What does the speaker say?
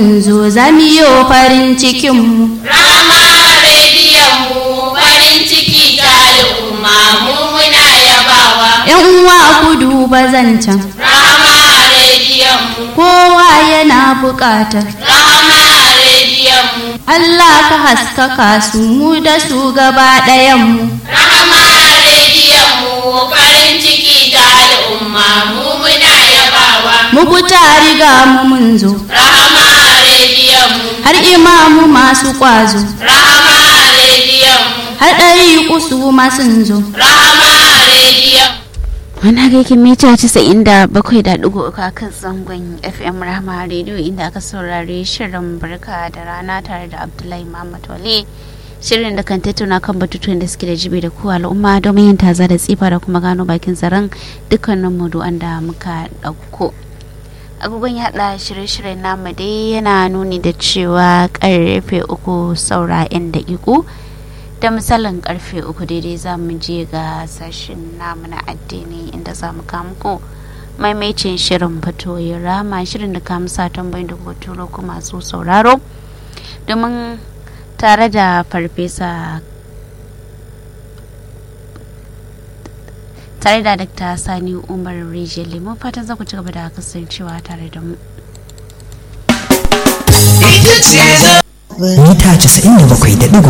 zo zamiyo farin cikinmu Rama rediyon mu farin ciki ta al'umma mu muna yabawa. yan uwa ku duba zancen Rama rediyon mu, kowa yana buƙatar Rama rediyon mu, Allah ka haskaka su mu da su gaba ɗayanmu Rama rediyon mu farin ciki ta al'umma mu muna yabawa. mu fita riga mu mun zo Rama rediyon mu, har imamu masu ƙwazo Rama rediyon mu, har ɗari kusu masun zo Rama rediyon mu. Wani gaikin mita casa'in da bakwai da ɗigo uku a kan zangon FM Rahama Radio inda aka saurari shirin barka da rana tare da Abdullahi Muhammad Wale. Shirin da kan tattauna kan batutuwan da suke da jibi da ku al'umma domin yin taza da tsifa da kuma gano bakin zaren dukkanin maudu'an da muka ɗauko. Agogon yaɗa shirye-shiryen namu dai yana nuni da cewa ƙarfe uku saura 'yan daƙiƙu. da misalin karfe uku daidai za mu je ga sashen namu na addini inda za mu muku maimaitin shirin fatoyin rama shirin da ka musa tambayin da kuma turo ku masu sauraro domin tare da farfesa tare da dakta sani umar rijiyar lemon fatan za ku ci gaba da kasancewa tare da mu mita 97.3